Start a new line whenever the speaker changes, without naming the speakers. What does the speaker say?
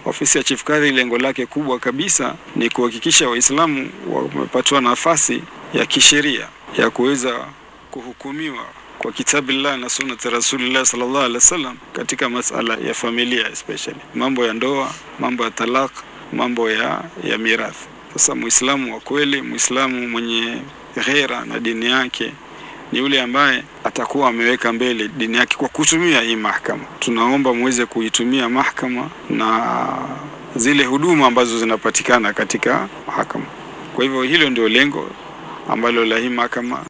Ofisi ya Chief Kadhi lengo lake kubwa kabisa ni kuhakikisha Waislamu wamepatiwa nafasi ya kisheria ya kuweza kuhukumiwa kwa kitabillah na sunnati rasulillah sallallahu alaihi wasallam katika masala ya familia especially mambo ya ndoa, mambo ya talaq, mambo ya, ya mirathi. Sasa Muislamu wa kweli, Muislamu mwenye ghera na dini yake ni yule ambaye atakuwa ameweka mbele dini yake kwa kutumia hii mahakama. Tunaomba muweze kuitumia mahakama na zile huduma ambazo zinapatikana katika mahakama. Kwa hivyo hilo ndio lengo ambalo la hii mahakama